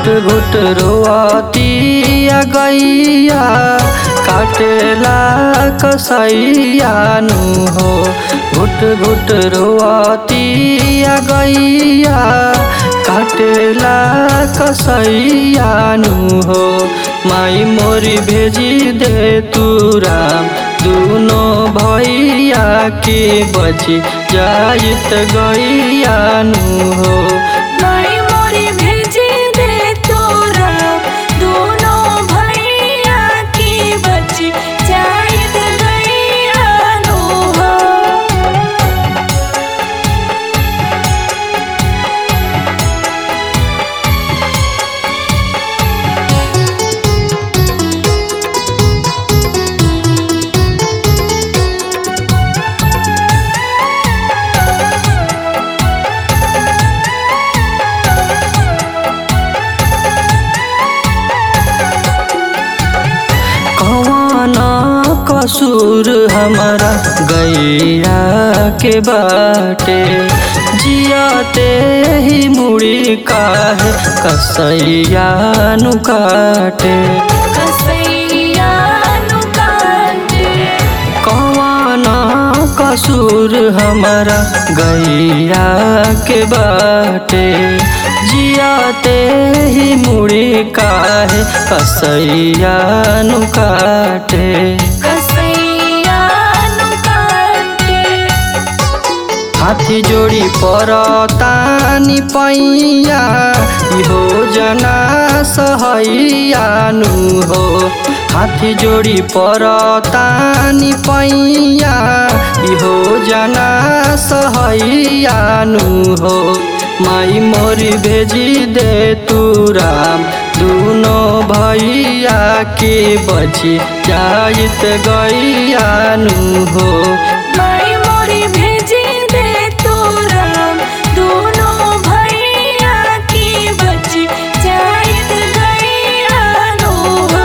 घुट रोअतिया गैया काटेला कसैया नु हो घुट घुट रोअतिया गैया काटेला कसैया नु हो माई मोरी भेजी दे तू राम दुनो भैया के बची जाइत गैया नु हो माई मोरी भेजी दे तोरा दोनों भैया की बच्ची जाइत गैया नो हो कौन कसूर हमारा गैया के बाटे जियाते ही मुड़ी काहे कसैया नु काटे कसैया नु काटे कौन कसूर हमारा गैया के बाटे जियाते ही मुड़ी काहे कसैया नु काटे कसैया नु काटे हाथी जोड़ी परतानी पैया इहो जना सहैया नु हो हाथी जोड़ी परतानी पैया इहो जना सहैया नु हो माई मोरी भेजी दे तू राम दुनो भैया के बची जाइत गैया नु हो माई मोरी भेजी दे तोरा दोनों भैया की बच्ची जाइत गैया नो हो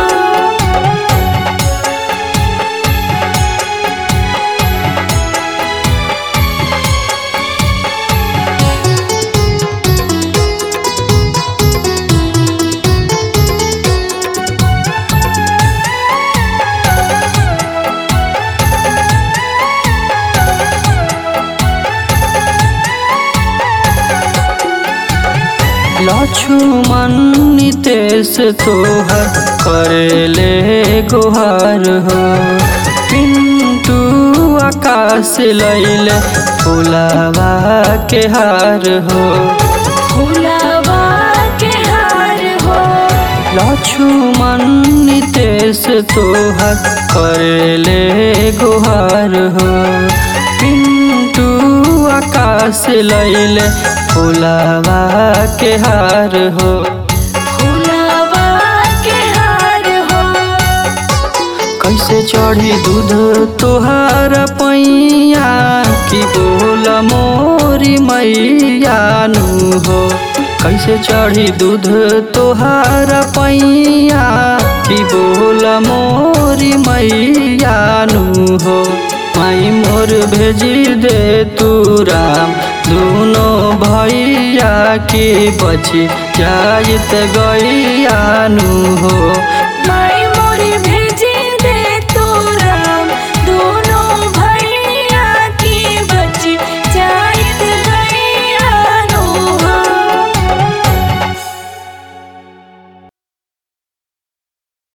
लक्ष्मण नितेश तोहर करेले गुहार हो पिंटू आकाश लैले फुलावा के हार हो फुलावा के हार हो लक्ष्मण नितेश तोहर करेले गुहार हो पिंटू आकाश लैले फुलावा के हार हो फुलावा के हार हो कैसे चढ़ी दूध तोहार पैया कि बोल मोरी मैया नु हो कैसे चढ़ी दूध तोहार पैया कि बोल मोरी मैया नु हो माई मोर भेजी दे तू राम दुनो भैया के बची जाइत गैया नु हो